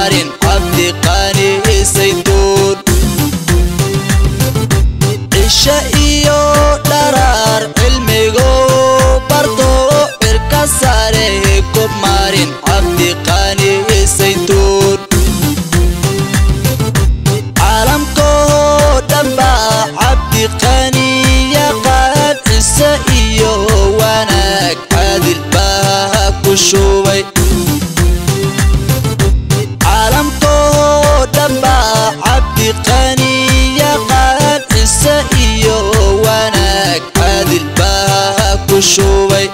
maarin cabdiqaani saytuun cisho iyo dharaar cilmigo barto cirka sare gob maarin cabdiqaani saytuun caalamkoo dhanba cabdiqaani yaqaan cise iyo wanaag caadil baa ku shubay caalamkoo dhanba cabdiqaani yaqaan cise iyo wanaag caadil baa ku shubay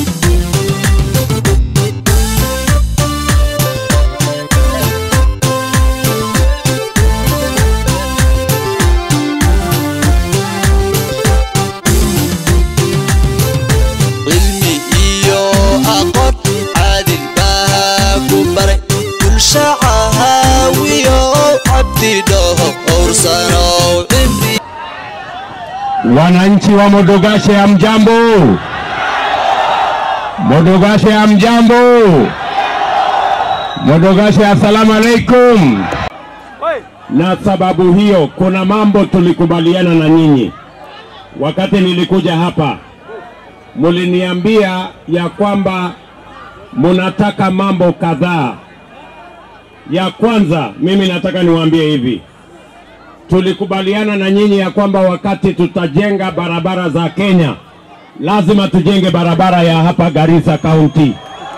cilmi iyo aqoon caadil baa ku baray bulsha cahaawiyo cabdi dhaho owrsanow cimri Wananchi wa Modogashe ya mjambo, Modogashe ya mjambo, Modogashe assalamu alaikum. Na sababu hiyo, kuna mambo tulikubaliana na nyinyi wakati nilikuja hapa, muliniambia ya kwamba munataka mambo kadhaa. Ya kwanza, mimi nataka niwaambie hivi, tulikubaliana na nyinyi ya kwamba wakati tutajenga barabara za Kenya lazima tujenge barabara ya hapa Garissa County.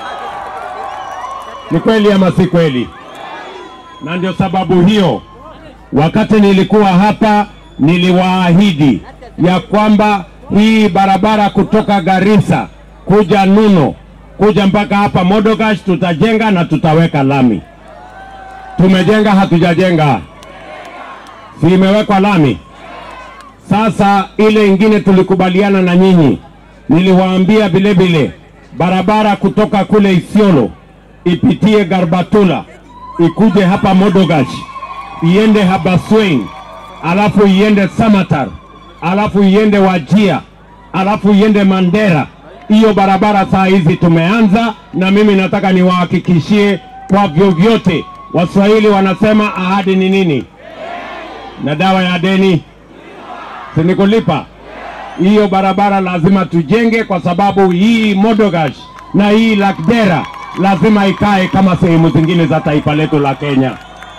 Ni kweli ama si kweli? Na ndio sababu hiyo wakati nilikuwa hapa niliwaahidi ya kwamba hii barabara kutoka Garissa kuja Nuno kuja mpaka hapa Modogash tutajenga na tutaweka lami. Tumejenga hatujajenga? si imewekwa lami. Sasa ile ingine tulikubaliana na nyinyi, niliwaambia vile vile barabara kutoka kule Isiolo ipitie Garbatula ikuje hapa Modogash iende Habaswein alafu iende Samatar alafu iende Wajia alafu iende Mandera. Hiyo barabara saa hizi tumeanza, na mimi nataka niwahakikishie kwa vyovyote, Waswahili wanasema ahadi ni nini? na dawa ya deni sinikulipa. Hiyo barabara lazima tujenge, kwa sababu hii Modogash na hii Lakdera lazima ikae kama sehemu zingine za taifa letu la Kenya.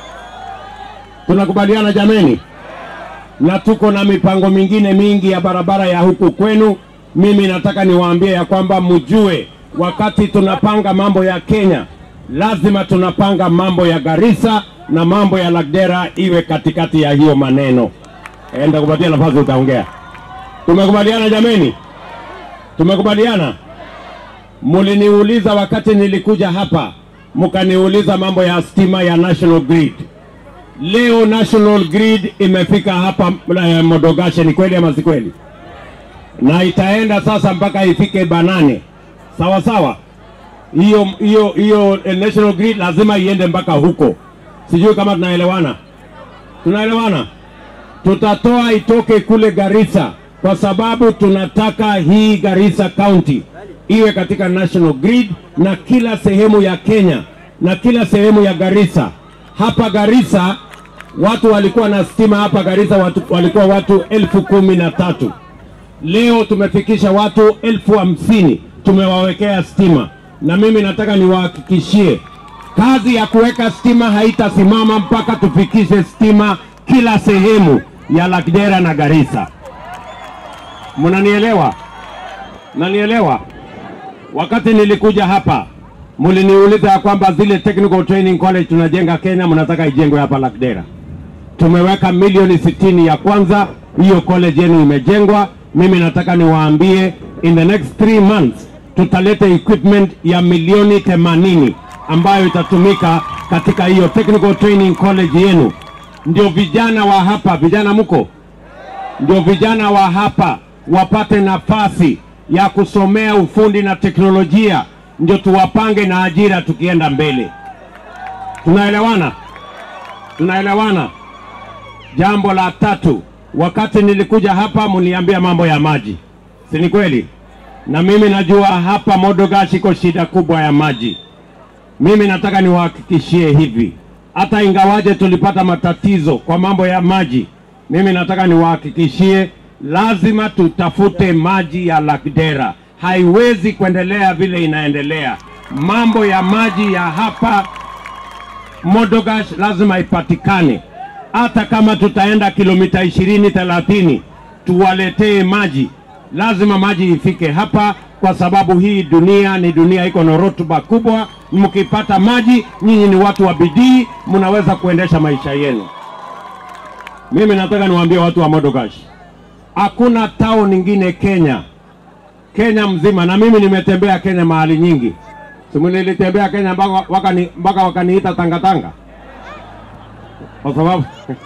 Tunakubaliana jameni? Na tuko na mipango mingine mingi ya barabara ya huku kwenu. Mimi nataka niwaambie ya kwamba mjue, wakati tunapanga mambo ya Kenya lazima tunapanga mambo ya Garissa na mambo ya Lagdera iwe katikati ya hiyo maneno. Enda kupatia nafasi utaongea. Tumekubaliana jameni? Tumekubaliana? Muliniuliza wakati nilikuja hapa, mkaniuliza mambo ya stima ya National Grid. Leo National Grid imefika hapa eh, Modogashe, ni kweli ama si kweli? Na itaenda sasa mpaka ifike Banane, sawa sawa. Hiyo hiyo hiyo eh, National Grid lazima iende mpaka huko. Sijui kama tunaelewana, tunaelewana. Tutatoa itoke kule Garissa kwa sababu tunataka hii Garissa County iwe katika National Grid na kila sehemu ya Kenya na kila sehemu ya Garissa. Hapa Garissa watu walikuwa na stima hapa Garissa watu, walikuwa watu elfu kumi na tatu. Leo tumefikisha watu elfu hamsini tumewawekea stima, na mimi nataka niwahakikishie kazi ya kuweka stima haitasimama mpaka tufikishe stima kila sehemu ya Lakdera na Garissa. Mnanielewa? Nanielewa? Wakati nilikuja hapa muliniuliza ya kwamba zile technical training college tunajenga Kenya, mnataka ijengwe hapa Lakdera. Tumeweka milioni sitini ya kwanza, hiyo college yenu imejengwa. Mimi nataka niwaambie in the next three months tutaleta equipment ya milioni themanini ambayo itatumika katika hiyo technical training college yenu. Ndio vijana wa hapa, vijana mko, ndio vijana wa hapa wapate nafasi ya kusomea ufundi na teknolojia, ndio tuwapange na ajira tukienda mbele. Tunaelewana? Tunaelewana? Jambo la tatu, wakati nilikuja hapa mliambia mambo ya maji, si ni kweli? Na mimi najua hapa Modogash iko shida kubwa ya maji. Mimi nataka niwahakikishie hivi, hata ingawaje tulipata matatizo kwa mambo ya maji, mimi nataka niwahakikishie, lazima tutafute maji ya Lagdera. Haiwezi kuendelea vile inaendelea. Mambo ya maji ya hapa Modogash lazima ipatikane, hata kama tutaenda kilomita ishirini thelathini tuwaletee maji, lazima maji ifike hapa, kwa sababu hii dunia ni dunia iko na rutuba kubwa. Mkipata maji, nyinyi ni watu wa bidii, mnaweza kuendesha maisha yenu. Mimi nataka niwaambie watu wa Modogash, hakuna town ingine Kenya, Kenya mzima, na mimi nimetembea Kenya mahali nyingi simu nilitembea Kenya mpaka wakani, mpaka wakaniita tangatanga kwa sababu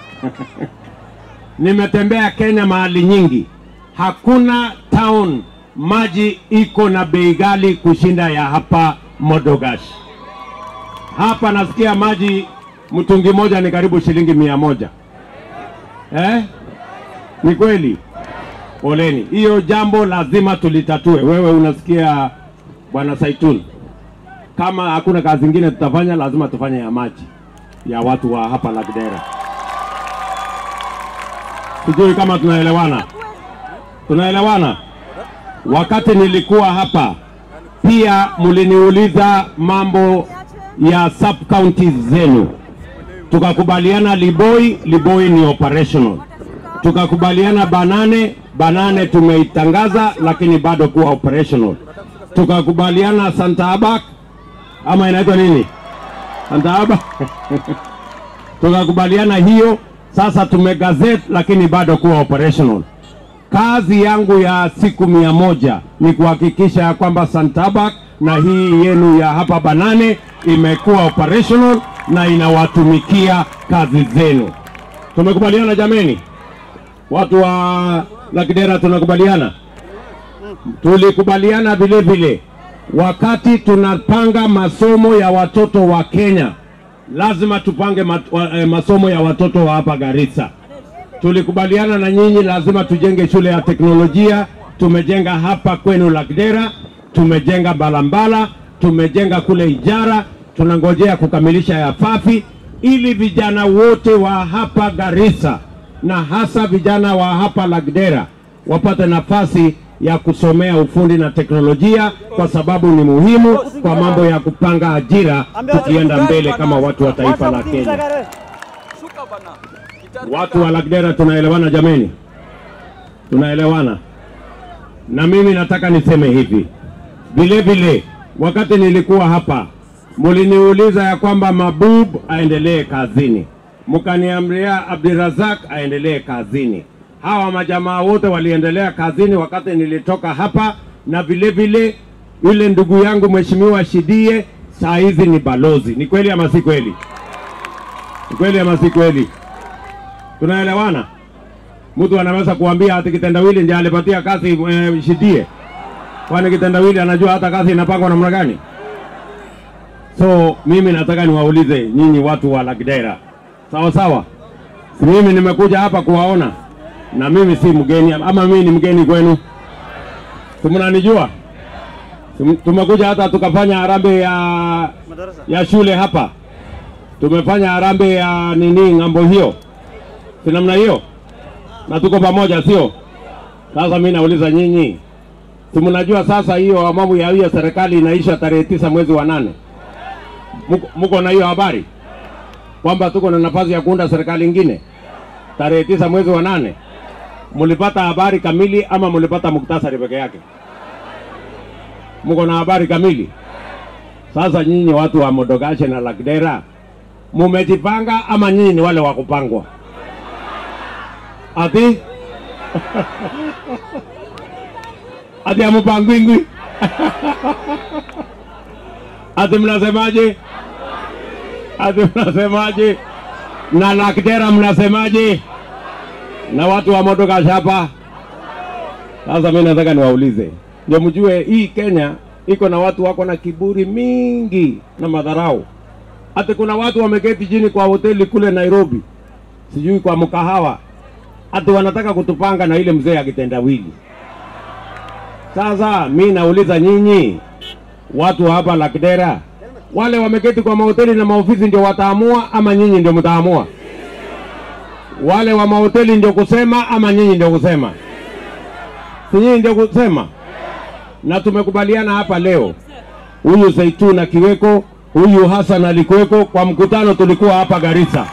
nimetembea Kenya mahali nyingi. Hakuna town maji iko na bei ghali kushinda ya hapa Modogash. Hapa nasikia maji mtungi moja ni karibu shilingi mia moja eh? Ni kweli? Poleni, hiyo jambo lazima tulitatue. Wewe unasikia bwana Saituni? kama hakuna kazi ingine tutafanya, lazima tufanye ya maji ya watu wa hapa Lagdera. Sijui kama tunaelewana, tunaelewana. Wakati nilikuwa hapa pia mliniuliza mambo ya sub counties zenu, tukakubaliana Liboi, Liboi ni operational, tukakubaliana Banane, Banane tumeitangaza lakini bado kuwa operational, tukakubaliana Santa Abak ama inaitwa nini Antaaba tukakubaliana hiyo. Sasa tumegazet lakini bado kuwa operational. Kazi yangu ya siku mia moja ni kuhakikisha ya kwamba Santabak na hii yenu ya hapa Banane imekuwa operational na inawatumikia kazi zenu. Tumekubaliana jameni, watu wa Lagdera, tunakubaliana. Tulikubaliana vile vile wakati tunapanga masomo ya watoto wa Kenya, lazima tupange mat, wa, eh, masomo ya watoto wa hapa Garissa. Tulikubaliana na nyinyi, lazima tujenge shule ya teknolojia. Tumejenga hapa kwenu Lagdera, tumejenga Balambala, tumejenga kule Ijara, tunangojea kukamilisha ya Fafi ili vijana wote wa hapa Garissa na hasa vijana wa hapa Lagdera wapate nafasi ya kusomea ufundi na teknolojia kwa sababu ni muhimu kwa mambo ya kupanga ajira tukienda mbele kama watu wa taifa la Kenya. Watu wa Lagdera tunaelewana jameni? Tunaelewana. Na mimi nataka niseme hivi. Vile vile wakati nilikuwa hapa muliniuliza ya kwamba Mabub aendelee kazini. Mkaniamria Abdirazak aendelee kazini hawa majamaa wote waliendelea kazini wakati nilitoka hapa, na vile vile yule ndugu yangu mheshimiwa Shidie saa hizi ni balozi. Ni kweli ama si kweli? Ni kweli ama si kweli? Tunaelewana? Mtu anaweza kuambia ati kitendawili ndiye alipatia kazi e, Shidie, kwani kitendawili anajua hata kazi inapangwa namna gani? So mimi nataka niwaulize nyinyi watu wa Lagdera, sawa sawa, si mimi nimekuja hapa kuwaona na mimi si mgeni ama mimi ni mgeni kwenu? Si mnanijua? Tumekuja hata tukafanya harambee ya ya shule hapa, tumefanya harambee ya nini ng'ambo hiyo, si namna hiyo, na tuko pamoja, sio? Sasa mimi nauliza nyinyi, si mnajua sasa hiyo mambo ya hiyo serikali inaisha tarehe tisa mwezi wa nane? Muko, muko na hiyo habari kwamba tuko na nafasi ya kuunda serikali ingine tarehe tisa mwezi wa nane? mulipata habari kamili ama mulipata muktasari peke yake? Mko na habari kamili? Sasa nyinyi watu wa Modogashe na Lagdera mumejipanga ama nyinyi ni wale wa kupangwa? Ati ati amupangwingwi ati mnasemaje? Ati mnasemaje? Na Lagdera mnasemaje? na watu wa Modogashe hapa. Sasa mimi nataka niwaulize, ndio mjue hii Kenya iko na watu wako na kiburi mingi na madharau. Hata kuna watu wameketi chini kwa hoteli kule Nairobi, sijui kwa mkahawa, hata wanataka kutupanga na ile mzee akitendawili. Sasa mi nauliza nyinyi watu hapa Lagdera, Wale wameketi kwa mahoteli na maofisi ndio wataamua ama nyinyi ndio mtaamua? Wale wa mahoteli ndio kusema ama nyinyi ndio kusema? Si nyinyi ndio kusema? Na tumekubaliana hapa leo, huyu Zaitun akiweko, huyu Hassan alikuweko kwa mkutano, tulikuwa hapa Garissa.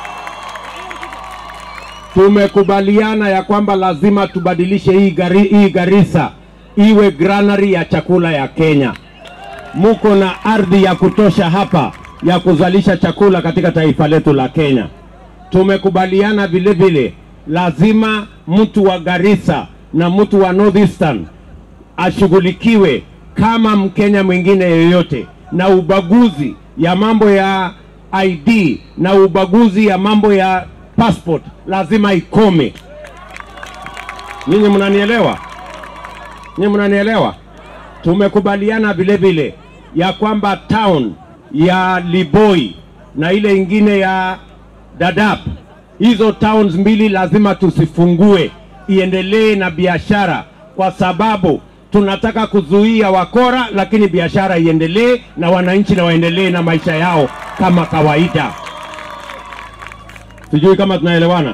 Tumekubaliana ya kwamba lazima tubadilishe hii, gari, hii Garissa iwe granary ya chakula ya Kenya. Muko na ardhi ya kutosha hapa ya kuzalisha chakula katika taifa letu la Kenya. Tumekubaliana vile vile lazima mtu wa Garissa na mtu wa Northeastern ashughulikiwe kama Mkenya mwingine yeyote, na ubaguzi ya mambo ya ID na ubaguzi ya mambo ya passport lazima ikome. Nyinyi mnanielewa? Nyinyi mnanielewa? Tumekubaliana vile vile ya kwamba town ya Liboi na ile ingine ya Dadaab, hizo towns mbili lazima tusifungue, iendelee na biashara, kwa sababu tunataka kuzuia wakora, lakini biashara iendelee na wananchi na waendelee na maisha yao kama kawaida. Sijui kama tunaelewana.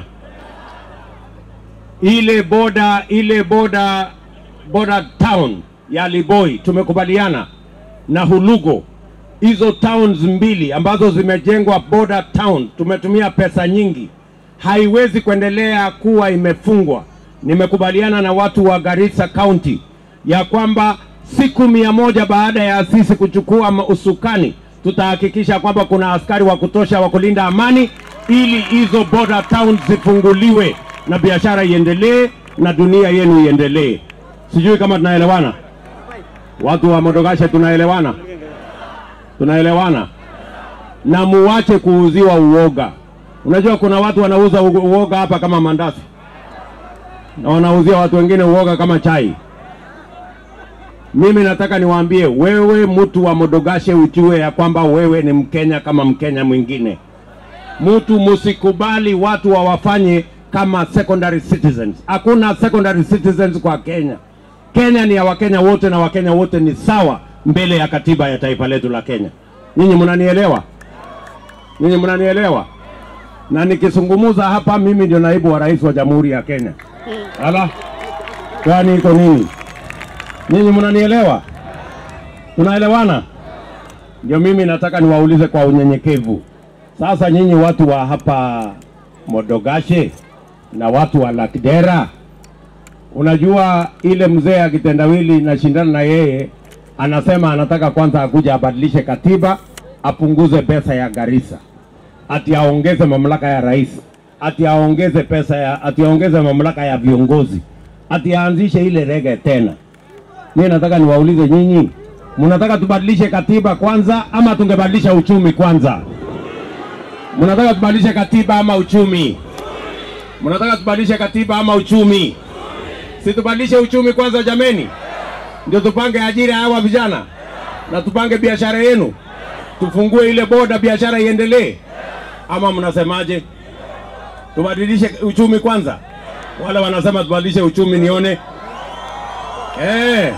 Ile boda ile boda boda town ya Liboi tumekubaliana na Hulugo, hizo towns mbili ambazo zimejengwa border town, tumetumia pesa nyingi, haiwezi kuendelea kuwa imefungwa. Nimekubaliana na watu wa Garissa County ya kwamba siku mia moja baada ya sisi kuchukua ma- usukani, tutahakikisha kwamba kuna askari wa kutosha wa kulinda amani, ili hizo border towns zifunguliwe na biashara iendelee na dunia yenu iendelee. Sijui kama tunaelewana. Watu wa Modogashe tunaelewana? Tunaelewana? Na muwache kuuziwa uoga. Unajua kuna watu wanauza u- uoga hapa kama mandazi na wanauzia watu wengine uoga kama chai. Mimi nataka niwaambie wewe, mtu wa Modogashe, ujue ya kwamba wewe ni Mkenya kama Mkenya mwingine. Mtu musikubali watu wawafanye kama secondary citizens. Hakuna secondary citizens kwa Kenya. Kenya ni ya Wakenya wote na Wakenya wote ni sawa mbele ya katiba ya taifa letu la Kenya. Nyinyi mnanielewa? Nyinyi mnanielewa? Na nikizungumza hapa, mimi ndio naibu wa rais wa Jamhuri ya Kenya. Ala, kwani iko nini? Nyinyi mnanielewa? Tunaelewana? Ndio mimi nataka niwaulize kwa unyenyekevu. Sasa nyinyi watu wa hapa Modogashe na watu wa Lakdera, unajua ile mzee akitendawili nashindana na yeye, anasema anataka kwanza akuja abadilishe katiba, apunguze pesa ya Garissa, ati aongeze mamlaka ya rais, ati aongeze pesa ya, ati aongeze mamlaka ya viongozi, ati aanzishe ile rege tena. Mimi nataka niwaulize nyinyi, mnataka tubadilishe katiba kwanza ama tungebadilisha uchumi kwanza? Mnataka tubadilishe katiba ama uchumi? Mnataka tubadilishe katiba ama uchumi? Si tubadilishe uchumi kwanza jameni, ndio tupange ajira ya hawa vijana na tupange biashara yenu, tufungue ile boda, biashara iendelee, ama mnasemaje? Tubadilishe uchumi kwanza? Wale wanasema tubadilishe uchumi, nione eh.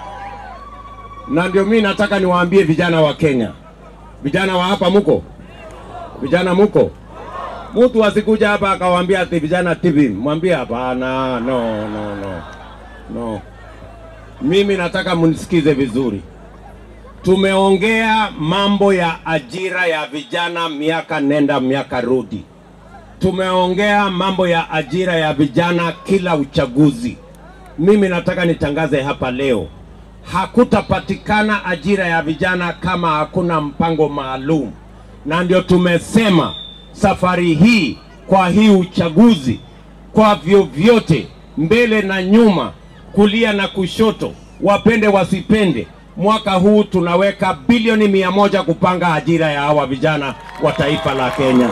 Na ndio mimi nataka niwaambie vijana wa Kenya, vijana wa hapa muko vijana muko, mtu asikuja hapa akawaambia ati vijana TV, mwambie hapana, no, no, no, no. Mimi nataka mnisikize vizuri. Tumeongea mambo ya ajira ya vijana miaka nenda miaka rudi. Tumeongea mambo ya ajira ya vijana kila uchaguzi. Mimi nataka nitangaze hapa leo, hakutapatikana ajira ya vijana kama hakuna mpango maalum, na ndio tumesema safari hii kwa hii uchaguzi, kwa vyovyote, mbele na nyuma, kulia na kushoto, wapende wasipende, mwaka huu tunaweka bilioni mia moja kupanga ajira ya hawa vijana wa taifa la Kenya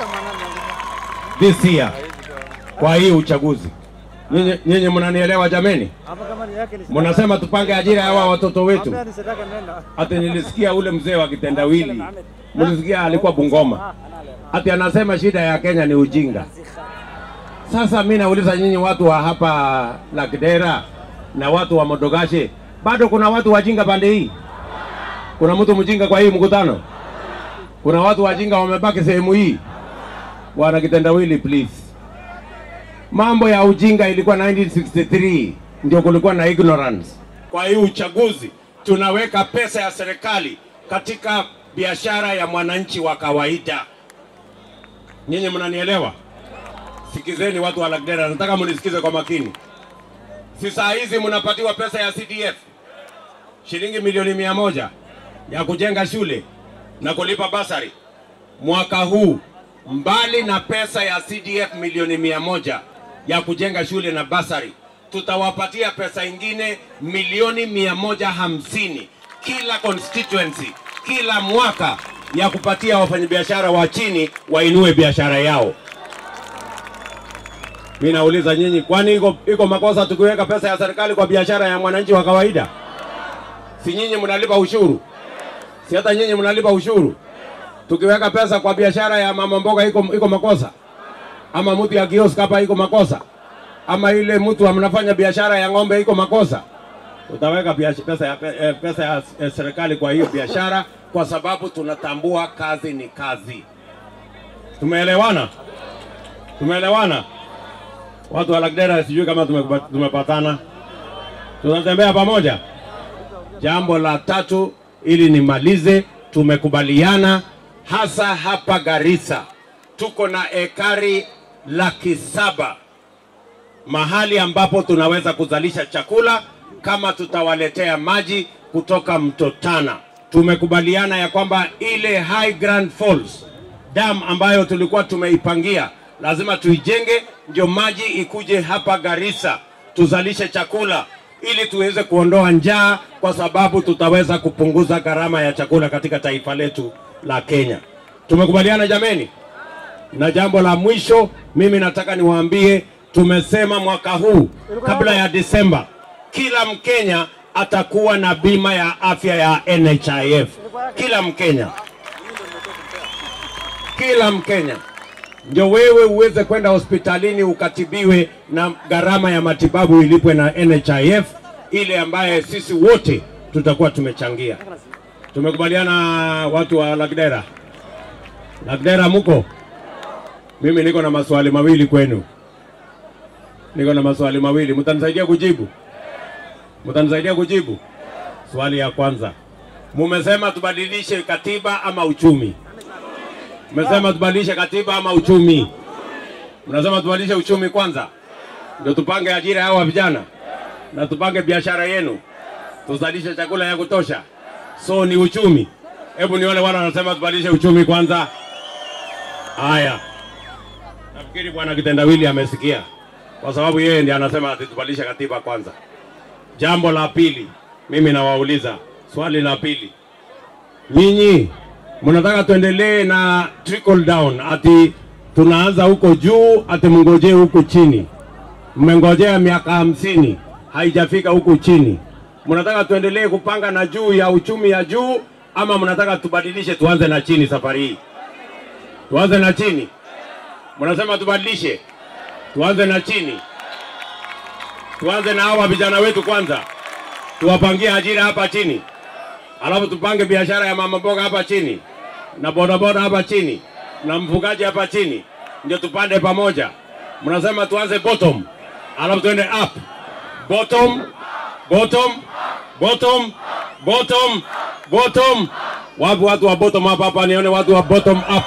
this year, kwa hii uchaguzi. Nyinyi nyinyi mnanielewa jameni? Hapa kama ni yake ni Mnasema tupange ajira ya hawa watoto wetu. Hapa ni sadaka nenda. Ati nilisikia ule mzee wa kitendawili, mlisikia alikuwa Bungoma, ati anasema shida ya Kenya ni ujinga. Sasa mi nauliza nyinyi watu wa hapa Lakdera na watu wa Modogashe, bado kuna watu wajinga pande hii? Kuna mtu mjinga kwa hii mkutano? Kuna watu wajinga wamebaki sehemu hii? Bwana kitendawili, please. Mambo ya ujinga ilikuwa 1963 ndio kulikuwa na ignorance. Kwa hii uchaguzi tunaweka pesa ya serikali katika biashara ya mwananchi wa kawaida. Nyinyi mnanielewa? Sikizeni watu wa Lagdera, nataka munisikize kwa makini. Si saa hizi mnapatiwa pesa ya CDF shilingi milioni mia moja ya kujenga shule na kulipa basari. Mwaka huu mbali na pesa ya CDF milioni mia moja ya kujenga shule na basari, tutawapatia pesa ingine milioni mia moja hamsini kila constituency kila mwaka ya kupatia wafanyabiashara wa chini wainue biashara yao. Mi nauliza nyinyi, kwani iko, iko makosa tukiweka pesa ya serikali kwa biashara ya mwananchi wa kawaida? Si nyinyi mnalipa ushuru? Si hata nyinyi mnalipa ushuru? Tukiweka pesa kwa biashara ya mama mboga iko, iko makosa? Ama mtu ya kiosk hapa iko makosa? Ama ile mtu mnafanya biashara ya ng'ombe iko makosa? Utaweka biash- pesa ya, pe- eh, pesa ya eh, serikali kwa hiyo biashara, kwa sababu tunatambua kazi ni kazi. Tumeelewana? Tumeelewana? Watu wa Lagdera, sijui kama tumekupa- tumepatana, tunatembea pamoja. Jambo la tatu, ili nimalize, tumekubaliana hasa hapa Garissa tuko na ekari laki saba mahali ambapo tunaweza kuzalisha chakula kama tutawaletea maji kutoka mto Tana. Tumekubaliana ya kwamba ile High Grand Falls dam ambayo tulikuwa tumeipangia lazima tuijenge, ndio maji ikuje hapa Garissa tuzalishe chakula ili tuweze kuondoa njaa, kwa sababu tutaweza kupunguza gharama ya chakula katika taifa letu la Kenya. Tumekubaliana jameni? Na jambo la mwisho, mimi nataka niwaambie, tumesema mwaka huu kabla ya Disemba, kila Mkenya atakuwa na bima ya afya ya NHIF. Kila Mkenya, kila Mkenya, ndio wewe uweze kwenda hospitalini ukatibiwe na gharama ya matibabu ilipwe na NHIF, ile ambaye sisi wote tutakuwa tumechangia. Tumekubaliana watu wa Lagdera. Lagdera muko? Mimi niko na maswali mawili kwenu, niko na maswali mawili, mtanisaidia kujibu? Mtanisaidia kujibu? Swali ya kwanza, mumesema tubadilishe katiba ama uchumi? Mmesema tubadilishe katiba ama uchumi? Mnasema tubadilishe uchumi kwanza, ndio tupange ajira ya hawa vijana na tupange biashara yenu, tuzalishe chakula ya kutosha. So ni uchumi. Hebu nione wale wanasema tubadilishe uchumi kwanza. Haya, nafikiri bwana Kitendawili amesikia, kwa sababu yeye ndiye anasema ati tubadilishe katiba kwanza. Jambo la pili, mimi nawauliza swali la pili, nyinyi mnataka tuendelee na trickle down, ati tunaanza huko juu, ati mngojee huku chini. Mmengojea miaka hamsini haijafika huku chini. Mnataka tuendelee kupanga na juu ya uchumi ya juu, ama mnataka tubadilishe tuanze na chini safari hii? Tuanze na chini. Mnasema tubadilishe, tuanze na chini, tuanze na hawa vijana wetu kwanza, tuwapangie ajira hapa chini, alafu tupange biashara ya mama mboga hapa chini na bodaboda hapa chini na mfugaji hapa chini, ndio tupande pamoja. Mnasema tuanze bottom, alafu tuende up, bottom, bottom, bottom, bottom, bottom. Wapi watu wa bottom up hapa? Nione watu wa bottom up.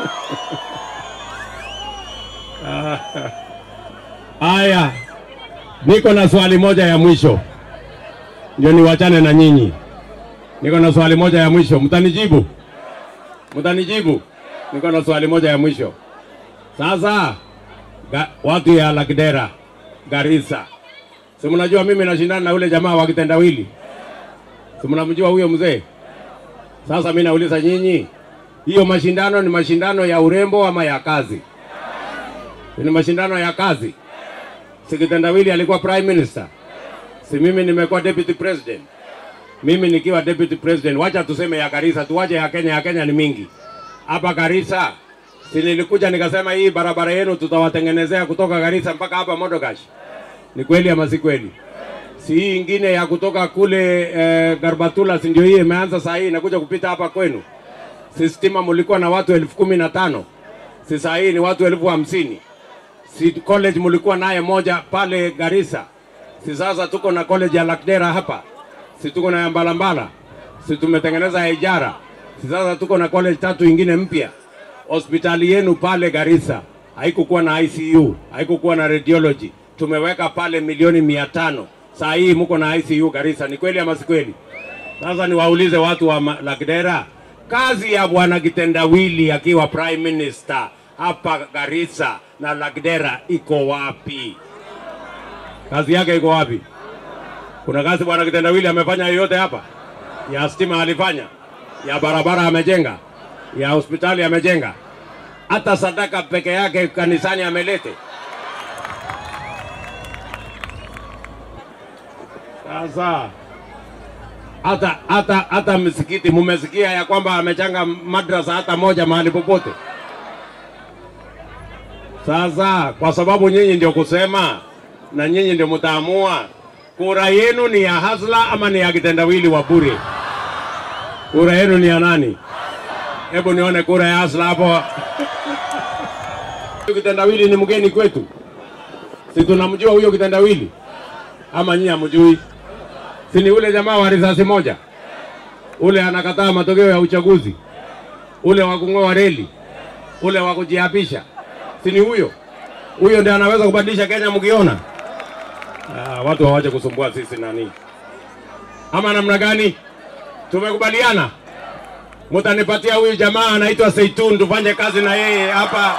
Haya, niko na swali moja ya mwisho, ndio niwachane na nyinyi. Niko na swali moja ya mwisho, mtanijibu? Mtanijibu? Niko na swali moja ya mwisho. Sasa ga, watu ya Lagdera, Garissa, si mnajua mimi nashindana na ule jamaa wa kitendawili, si mnamjua huyo mzee? Sasa mimi nauliza nyinyi, hiyo mashindano ni mashindano ya urembo ama ya kazi? Ni mashindano ya kazi. Si kitendawili alikuwa prime minister, si mimi nimekuwa deputy president. Mimi nikiwa deputy president, wacha tuseme ya Garissa, tuwache ya Kenya. Ya Kenya ni mingi. Hapa Garissa si nilikuja nikasema hii barabara yenu tutawatengenezea kutoka Garissa mpaka hapa Modogash. Ni kweli ama si kweli? si hii ingine ya kutoka kule eh, Garbatula, si ndio hii imeanza saa hii inakuja kupita hapa kwenu? Si stima mulikuwa na watu elfu kumi na tano si saa hii ni watu elfu hamsini si college mulikuwa naye moja pale Garissa, si sasa tuko na college ya Lakdera hapa, si tuko na ya Mbalambala, si tumetengeneza ya Ijara, si sasa tuko na college tatu ingine mpya. Hospitali yenu pale Garissa haikukuwa na ICU, haikukuwa na radiology, tumeweka pale milioni mia tano. Saa hii mko na ICU Garissa, ni kweli ama si kweli? Sasa niwaulize watu wa ma- Lakdera, kazi ya bwana Kitendawili akiwa prime minister hapa Garissa na Lagdera iko wapi? Kazi yake iko wapi? Kuna kazi bwana Kitendawili amefanya yoyote hapa? Ya stima alifanya, ya barabara amejenga, ya hospitali amejenga, hata sadaka peke yake kanisani amelete. Sasa hata hata hata msikiti mumesikia ya kwamba amechanga madrasa hata moja mahali popote. Sasa kwa sababu nyinyi ndio kusema na nyinyi ndio mtaamua, kura yenu ni ya Hasla ama ni ya kitendawili wa bure? Kura yenu ni ya nani? Hebu nione kura ya Hasla hapo. Huyu kitendawili ni mgeni kwetu, si tunamjua huyo kitendawili ama nyinyi hamjui? Si ni ule jamaa wa risasi moja, ule anakataa matokeo ya uchaguzi, ule wa kung'oa reli, ule wa kujiapisha, si ni huyo? Huyo ndiye anaweza kubadilisha Kenya mkiona. Ah, watu hawache kusumbua sisi nani, ama namna gani? Tumekubaliana mutanipatia huyu jamaa anaitwa Seitun, tufanye kazi na yeye hapa.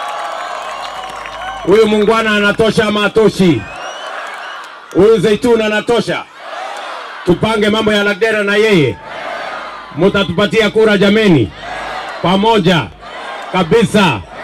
Huyu mungwana anatosha ama atoshi? Huyu Zeitun anatosha? tupange mambo ya Lagdera na yeye, mutatupatia kura jameni, pamoja kabisa.